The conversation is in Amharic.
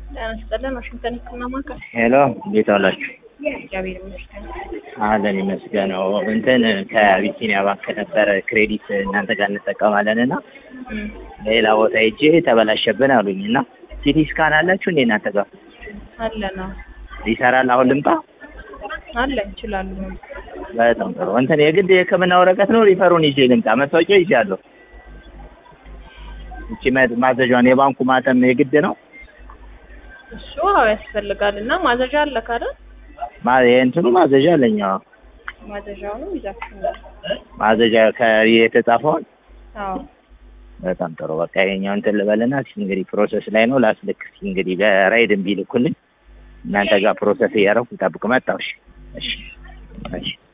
ጤና ይስጥልን። ዋሽንግተን ሕክምና ማዕከል። ሄሎ እንዴት ዋላችሁ? እግዚአብሔር ይመስገን። አለን ይመስገነው። እንትን ከአቢሲኒያ ባንክ ነበረ ክሬዲት እናንተ ጋር እንጠቀማለን እና እም፣ ሌላ ቦታ ሄጄ ተበላሸብን አሉኝ እና ሲቲ ስካን አላችሁ እንዴ እናንተ ጋር አለ ነው ይሰራል? አሁን ልምጣ? አለ ይችላሉ። በጣም ጥሩ። እንትን የግድ የህክምና ወረቀት ነው ሪፈሩን ይዤ ልምጣ? መታወቂያ ይዣለሁ። እቺ ማ- ማዘዣውን የባንኩ ማተም የግድ ነው? እሱ አዎ ያስፈልጋል። እና ማዘዣ አለ ካለ ማ የእንትኑ ማዘዣ አለኝ። አዎ ማዘዣውንም ይዛችሁ ነው። ማዘዣ ከየተጻፈውን አዎ በጣም ጥሩ። በቃ ይሄኛው እንትን ልበልና እስኪ እንግዲህ ፕሮሰስ ላይ ነው ላስልክ። እስኪ እንግዲህ በራይድ እምቢ ልኩልኝ እናንተ ጋር ፕሮሰስ እያደረኩ ጠብቅ መጣሁ። እሺ እሺ እሺ